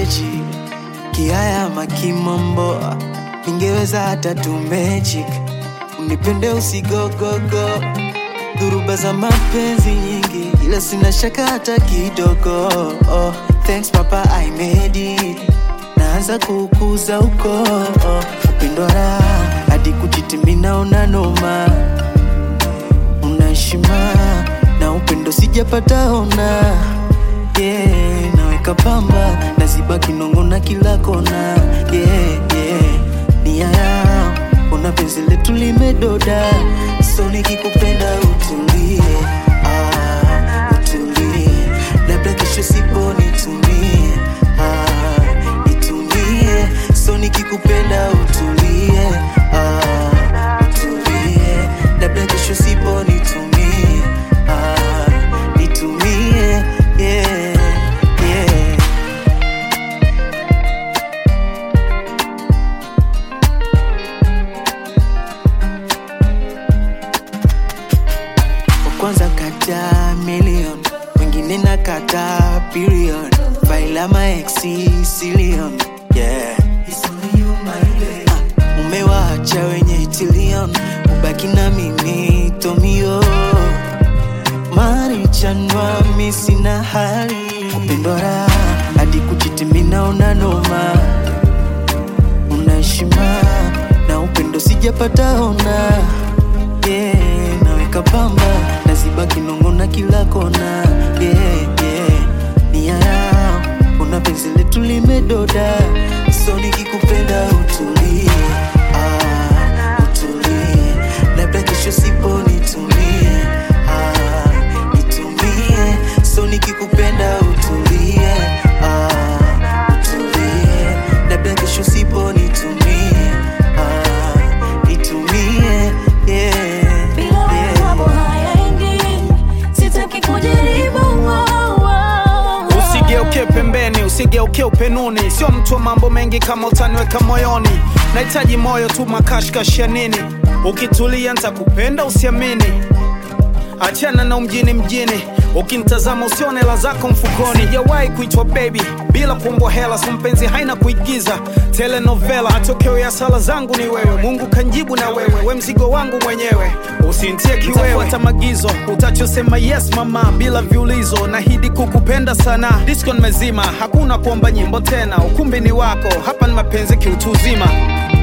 magic kiaya makimombo ningeweza hata tu magic unipende usigogogo dhuruba za mapenzi nyingi ila sina shaka hata kidogo oh, thanks papa I made it naanza kukuza uko oh, upendo raha hadi kujitimina una noma unashima na upendo sijapata ona yeah, naweka pamba naziba kinongo na kila kona yeah, yeah. nia yao una penzi letu limedoda so nikikupenda utulie ah, utulie labda kesho sipo nitumie ah, nitumie so nikikupenda utulie ah, utulie labda kesho sipo nitumie ah, nitumie yeah, yeah. wa kwanza kata million wengine na kata billion faila maexi silion yeah. It's only you, my babe. Ah, umewaacha wenye tilion ubaki na mimi tomio marichanwa mi sina hali upendo raha hadi kujitimina una noma unaheshima na upendo sijapata ona yeah, naweka pamba naziba kinongo na kila kona yeah, yeah. nia yao una penzi letu limedoda so nikikupenda utulie ah, utulie labda kesho sipo nitumie ah, nitumie so nikikupenda utulie ah, utulie labda kesho sipo nitumie ah, nitumie yeah, Bila wewe mambo yeah. hayaendi, sitaki kujaribu wow, wow. usigeuke pembeni usigeuke upenuni sio mtu wa mambo mengi kama utaniweka moyoni nahitaji moyo tu makashkash ya nini ukitulia ntakupenda usiamini achana na umjini mjini ukinitazama usione hela zako mfukoni sijawahi kuitwa baby bila kuombwa hela so mpenzi haina kuigiza telenovela matokeo ya sala zangu ni wewe mungu kanjibu na wewe we mzigo wangu mwenyewe usintie kiwewe magizo utachosema yes mama bila viulizo nahidi kukupenda sana disco nimezima hakuna kuomba nyimbo tena ukumbi ni wako hapa ni mapenzi kiutu uzima